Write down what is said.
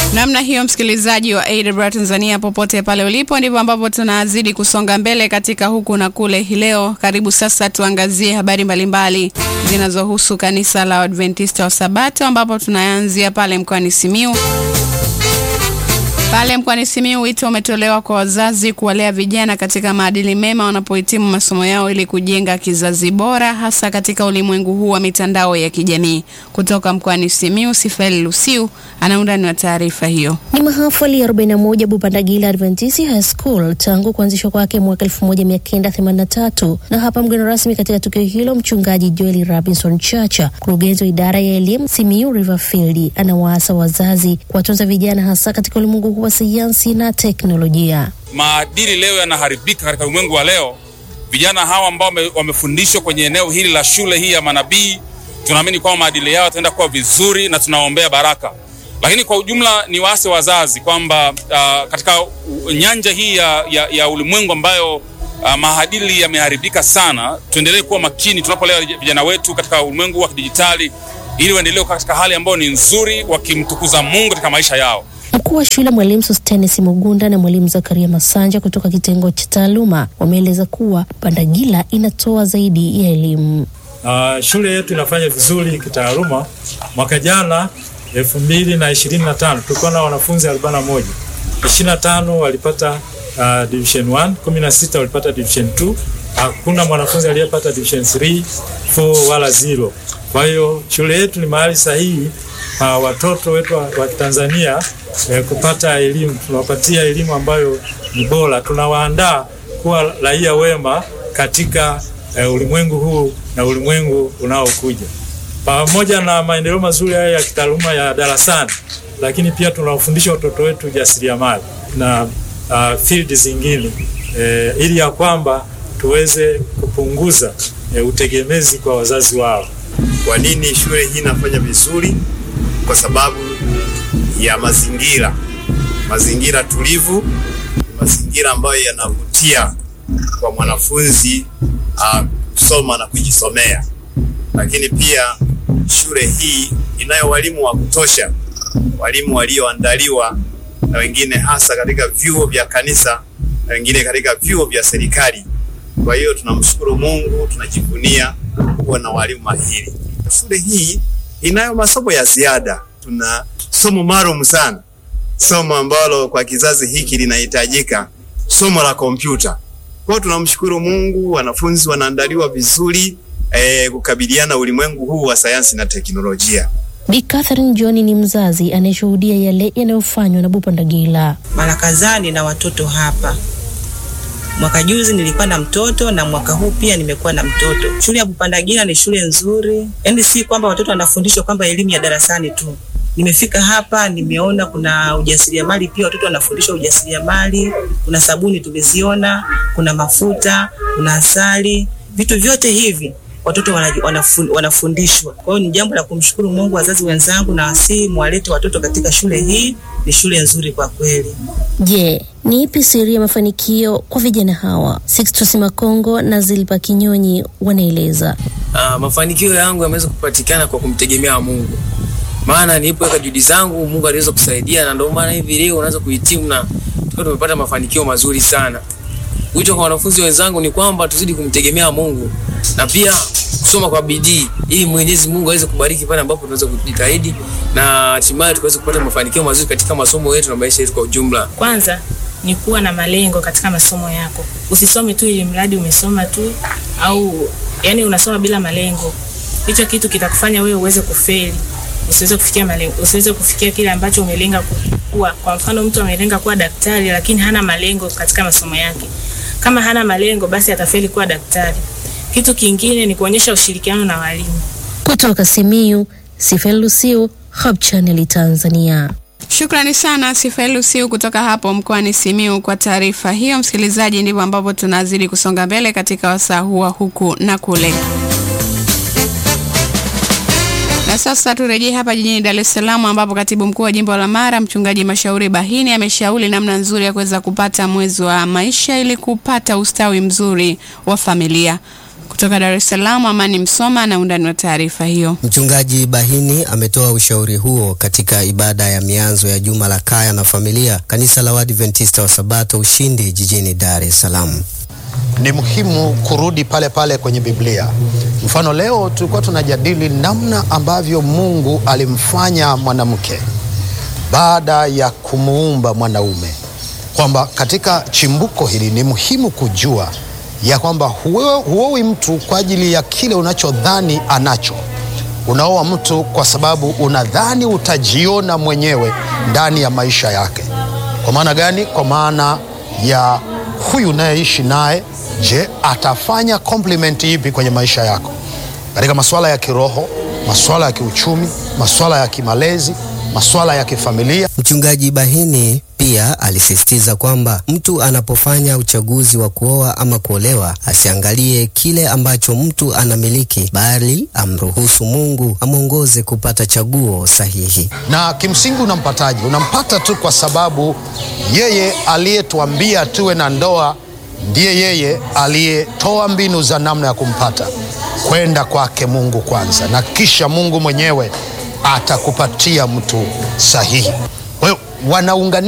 Namna hiyo msikilizaji wa AWR Tanzania, popote pale ulipo, ndivyo ambapo tunazidi kusonga mbele katika huku na kule. Hii leo, karibu sasa tuangazie habari mbalimbali zinazohusu kanisa la Adventista wa Sabato, ambapo tunaanzia pale mkoani Simiyu. Pale mkoani Simiyu, wito umetolewa kwa wazazi kuwalea vijana katika maadili mema wanapohitimu masomo yao ili kujenga kizazi bora, hasa katika ulimwengu huu wa mitandao ya kijamii. Kutoka mkoani Simiyu, Sifeli Lusiu ana undani wa taarifa hiyo. Ni mahafali ya 41 Bupandagila Adventist High School tangu kuanzishwa kwake mwaka 1983 na hapa mgeni rasmi katika tukio hilo mchungaji Joel Robinson Chacha, mkurugenzi wa idara ya elimu Simiyu Riverfield, anawaasa wazazi kuwatunza vijana hasa katika ulimwengu huu wa sayansi na teknolojia. Maadili leo yanaharibika katika ulimwengu wa leo. Vijana hawa ambao wamefundishwa kwenye eneo hili la shule hii ya manabii, tunaamini kwamba maadili yao yataenda kuwa vizuri na tunaombea baraka lakini kwa ujumla ni waase wazazi kwamba uh, katika nyanja hii ya, ya, ya ulimwengu ambayo uh, maadili yameharibika sana, tuendelee kuwa makini tunapolea vijana wetu katika ulimwengu wa kidijitali, ili waendelee katika hali ambayo ni nzuri, wakimtukuza Mungu katika maisha yao. Mkuu wa shule mwalimu Sostenes Mugunda na mwalimu Zakaria Masanja kutoka kitengo cha taaluma wameeleza kuwa Pandagila inatoa zaidi ya elimu. Uh, shule yetu inafanya vizuri kitaaluma. Mwaka jana elfu mbili na ishirini na tano tulikuwa na wanafunzi arobaini na moja ishirini na tano walipata uh, division 1 kumi na sita walipata division 2 hakuna mwanafunzi aliyepata division 3 4 wala zero kwa hiyo shule yetu ni mahali sahihi uh, watoto wetu wa, wa Tanzania eh, kupata elimu tunawapatia elimu ambayo ni bora tunawaandaa kuwa raia wema katika eh, ulimwengu huu na ulimwengu unaokuja pamoja na maendeleo mazuri haya ya kitaaluma ya darasani, lakini pia tunawafundisha watoto wetu ujasiriamali na uh, field zingine e, ili ya kwamba tuweze kupunguza e, utegemezi kwa wazazi wao. Kwa nini shule hii inafanya vizuri? Kwa sababu ya mazingira, mazingira tulivu, mazingira ambayo yanavutia kwa mwanafunzi uh, kusoma na kujisomea, lakini pia shule hii inayo walimu wa kutosha, walimu walioandaliwa na wengine hasa katika vyuo vya kanisa na wengine katika vyuo vya serikali. Kwa hiyo tunamshukuru Mungu, tunajivunia kuwa na walimu mahiri. Shule hii inayo masomo ya ziada, tuna somo maalum sana, somo ambalo kwa kizazi hiki linahitajika, somo la kompyuta. Kwa hiyo tunamshukuru Mungu, wanafunzi wanaandaliwa vizuri eh, kukabiliana ulimwengu huu wa sayansi na teknolojia. Bi Catherine John ni mzazi anayeshuhudia yale yanayofanywa na Bupandagila. Mara kadhaa nina watoto hapa. Mwaka juzi nilikuwa na mtoto na mwaka huu pia nimekuwa na mtoto. Shule ya Bupandagila ni shule nzuri, yaani si kwamba watoto wanafundishwa kwamba elimu ya darasani tu. Nimefika hapa nimeona kuna ujasiriamali pia, watoto wanafundishwa ujasiriamali. Kuna sabuni tumeziona, kuna mafuta, kuna asali, vitu vyote hivi watoto wanafundishwa. Kwa hiyo ni jambo la kumshukuru Mungu. Wazazi wenzangu, na wasihi mwalete watoto katika shule hii, ni shule nzuri kwa kweli. Je, ni ipi siri ya mafanikio kwa vijana hawa? Sixtus Makongo na Zilpa Kinyonyi wanaeleza. Uh, mafanikio yangu yameweza kupatikana kwa kumtegemea Mungu, maana nilipoweka juhudi zangu Mungu aliweza kusaidia, na ndio maana hivi leo unaweza kuhitimu na tukiwa tumepata mafanikio mazuri sana. Wito kwa wanafunzi wenzangu ni kwamba tuzidi kumtegemea Mungu na pia kusoma kwa bidii ili Mwenyezi Mungu aweze kubariki pale ambapo tunaweza kujitahidi na hatimaye tukaweza kupata mafanikio mazuri katika masomo yetu na maisha yetu kwa ujumla. Kwanza ni kuwa na malengo katika masomo yako. Usisome tu ili mradi umesoma tu au yani unasoma bila malengo. Hicho kitu kitakufanya wewe uweze kufeli. Usiweze kufikia malengo, usiweze kufikia kile ambacho umelenga kuwa. Kwa mfano mtu amelenga kuwa daktari lakini hana malengo katika masomo yake. Kama hana malengo basi atafeli kuwa daktari. Kitu kingine ni kuonyesha ushirikiano na walimu. Kutoka Simiyu, Sifel Lusiu, Hope Channel Tanzania. Shukrani sana Sifael Lusiu kutoka hapo mkoani Simiyu kwa taarifa hiyo. Msikilizaji, ndivyo ambavyo tunazidi kusonga mbele katika wasaa huwa huku na kule. Na sasa turejee hapa jijini Dar es Salaam ambapo katibu mkuu wa jimbo la Mara mchungaji Mashauri Bahini ameshauri namna nzuri ya kuweza kupata mwezi wa maisha ili kupata ustawi mzuri wa familia. Kutoka Dar es Salaam, Amani Msoma na undani wa taarifa hiyo. Mchungaji Bahini ametoa ushauri huo katika ibada ya mianzo ya juma la kaya na familia kanisa la Waadventista wa Sabato Ushindi jijini Dar es Salaam. Ni muhimu kurudi pale pale kwenye Biblia. Mfano, leo tulikuwa tunajadili namna ambavyo Mungu alimfanya mwanamke baada ya kumuumba mwanaume, kwamba katika chimbuko hili ni muhimu kujua ya kwamba huowi mtu kwa ajili ya kile unachodhani anacho. Unaoa mtu kwa sababu unadhani utajiona mwenyewe ndani ya maisha yake. Kwa maana gani? Kwa maana ya huyu unayeishi naye, je, atafanya komplimenti ipi kwenye maisha yako katika masuala ya kiroho, masuala ya kiuchumi, masuala ya kimalezi, masuala ya kifamilia. Mchungaji Bahini pia alisisitiza kwamba mtu anapofanya uchaguzi wa kuoa ama kuolewa asiangalie kile ambacho mtu anamiliki, bali amruhusu Mungu amwongoze kupata chaguo sahihi. Na kimsingi unampataje? Unampata tu kwa sababu yeye aliyetuambia tuwe na ndoa ndiye yeye aliyetoa mbinu za namna ya kumpata, kwenda kwake Mungu kwanza, na kisha Mungu mwenyewe atakupatia mtu sahihi. Kwa hiyo wanaunganisha